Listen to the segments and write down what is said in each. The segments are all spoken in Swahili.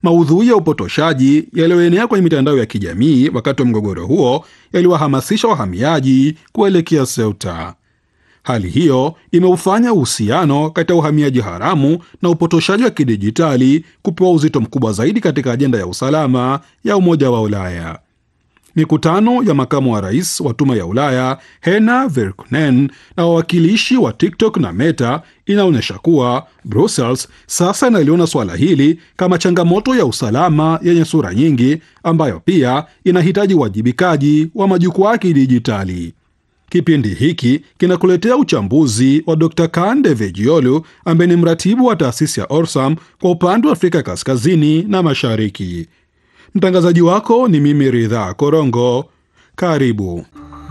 Maudhui ya upotoshaji yaliyoenea kwenye mitandao ya kijamii wakati wa mgogoro huo yaliwahamasisha wahamiaji kuelekea Ceuta. Hali hiyo imeufanya uhusiano kati ya uhamiaji haramu na upotoshaji wa kidijitali kupewa uzito mkubwa zaidi katika ajenda ya usalama ya Umoja wa Ulaya. Mikutano ya makamu wa rais wa Tume ya Ulaya Hena Verkunen na wawakilishi wa TikTok na Meta inaonyesha kuwa Brussels sasa inaliona suala hili kama changamoto ya usalama yenye sura nyingi, ambayo pia inahitaji uwajibikaji wa majukwaa ya kidijitali. Kipindi hiki kinakuletea uchambuzi wa Dr Kan Devejiolu ambaye ni mratibu wa taasisi ya Orsam kwa upande wa Afrika kaskazini na mashariki. Mtangazaji wako ni mimi Ridhaa Korongo. Karibu.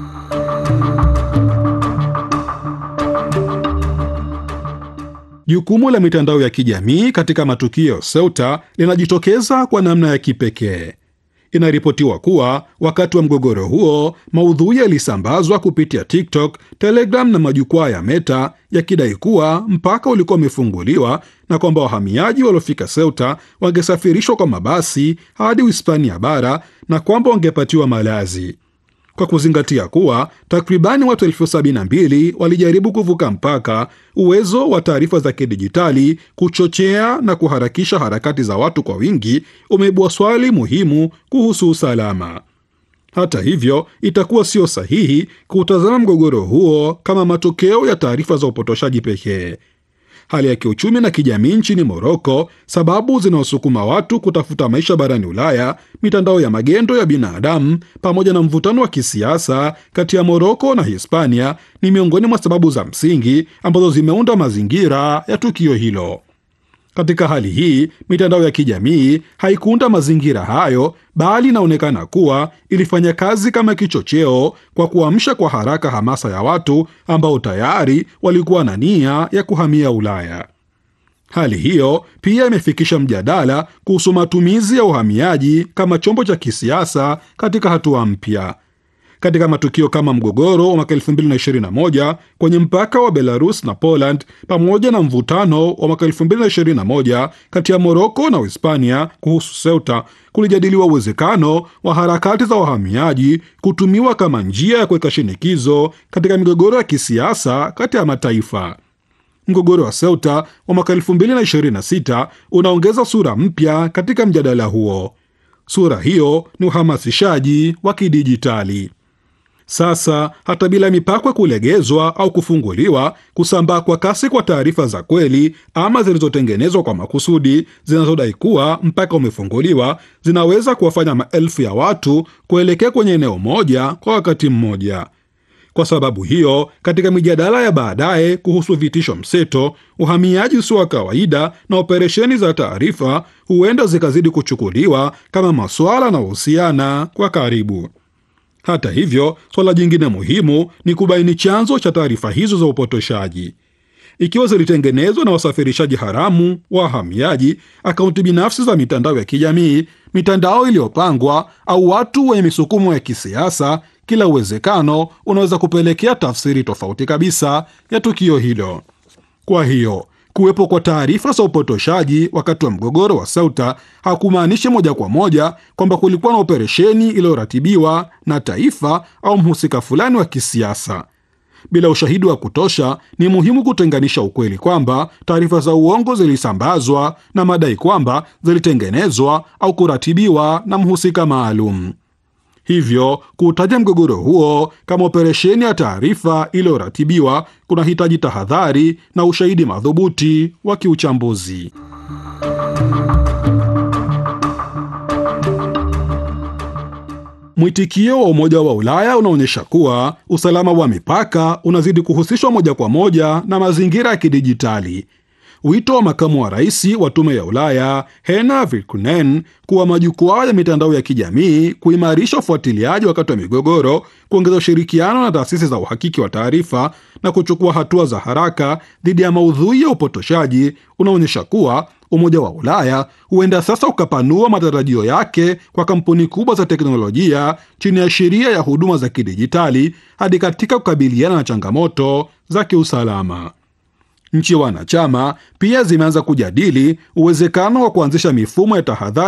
Jukumu la mitandao ya kijamii katika matukio Ceuta linajitokeza kwa namna ya kipekee. Inaripotiwa kuwa wakati wa mgogoro huo maudhui yalisambazwa kupitia TikTok, Telegram na majukwaa ya Meta yakidai kuwa mpaka ulikuwa umefunguliwa na kwamba wahamiaji waliofika Ceuta wangesafirishwa kwa mabasi hadi Uhispania bara na kwamba wangepatiwa malazi. Kwa kuzingatia kuwa takribani watu elfu sabini na mbili walijaribu kuvuka mpaka, uwezo wa taarifa za kidijitali kuchochea na kuharakisha harakati za watu kwa wingi umeibua swali muhimu kuhusu usalama. Hata hivyo, itakuwa sio sahihi kuutazama mgogoro huo kama matokeo ya taarifa za upotoshaji pekee. Hali ya kiuchumi na kijamii nchini Moroko, sababu zinaosukuma watu kutafuta maisha barani Ulaya, mitandao ya magendo ya binadamu, pamoja na mvutano wa kisiasa kati ya Moroko na Hispania ni miongoni mwa sababu za msingi ambazo zimeunda mazingira ya tukio hilo. Katika hali hii, mitandao ya kijamii haikuunda mazingira hayo, bali inaonekana kuwa ilifanya kazi kama kichocheo kwa kuamsha kwa haraka hamasa ya watu ambao tayari walikuwa na nia ya kuhamia Ulaya. Hali hiyo pia imefikisha mjadala kuhusu matumizi ya uhamiaji kama chombo cha kisiasa katika hatua mpya. Katika matukio kama mgogoro wa mwaka 2021 kwenye mpaka wa Belarus na Poland pamoja na mvutano wa mwaka 2021 kati ya Moroko na Uhispania kuhusu Ceuta, kulijadiliwa uwezekano wa harakati za wahamiaji kutumiwa kama njia ya kuweka shinikizo katika migogoro ya kisiasa kati ya mataifa. Mgogoro wa Ceuta wa mwaka 2026 unaongeza sura mpya katika mjadala huo. Sura hiyo ni uhamasishaji wa kidijitali. Sasa hata bila mipaka kulegezwa au kufunguliwa, kusambaa kwa kasi kwa taarifa za kweli ama zilizotengenezwa kwa makusudi zinazodai kuwa mpaka umefunguliwa zinaweza kuwafanya maelfu ya watu kuelekea kwenye eneo moja kwa wakati mmoja. Kwa sababu hiyo, katika mijadala ya baadaye kuhusu vitisho mseto, uhamiaji usio wa kawaida na operesheni za taarifa huenda zikazidi kuchukuliwa kama masuala yanayohusiana kwa karibu. Hata hivyo, swala jingine muhimu ni kubaini chanzo cha taarifa hizo za upotoshaji. Ikiwa zilitengenezwa na wasafirishaji haramu, wahamiaji, akaunti binafsi za mitandao ya kijamii, mitandao iliyopangwa au watu wenye misukumo ya kisiasa, kila uwezekano unaweza kupelekea tafsiri tofauti kabisa ya tukio hilo. Kwa hiyo kuwepo kwa taarifa za upotoshaji wakati wa mgogoro wa Ceuta hakumaanishi moja kwa moja kwamba kulikuwa na operesheni iliyoratibiwa na taifa au mhusika fulani wa kisiasa. Bila ushahidi wa kutosha, ni muhimu kutenganisha ukweli kwamba taarifa za uongo zilisambazwa na madai kwamba zilitengenezwa au kuratibiwa na mhusika maalum. Hivyo kuutaja mgogoro huo kama operesheni ya taarifa iliyoratibiwa kunahitaji tahadhari na ushahidi madhubuti wa kiuchambuzi. Mwitikio wa Umoja wa Ulaya unaonyesha kuwa usalama wa mipaka unazidi kuhusishwa moja kwa moja na mazingira ya kidijitali. Wito wa makamu wa rais wa Tume ya Ulaya Hena Virkunen kuwa majukwaa ya mitandao ya kijamii kuimarisha ufuatiliaji wakati wa migogoro, kuongeza ushirikiano na taasisi za uhakiki wa taarifa na kuchukua hatua za haraka dhidi ya maudhui ya upotoshaji unaonyesha kuwa Umoja wa Ulaya huenda sasa ukapanua matarajio yake kwa kampuni kubwa za teknolojia chini ya sheria ya huduma za kidijitali hadi katika kukabiliana na changamoto za kiusalama. Nchi wanachama pia zimeanza kujadili uwezekano wa kuanzisha mifumo ya tahadhari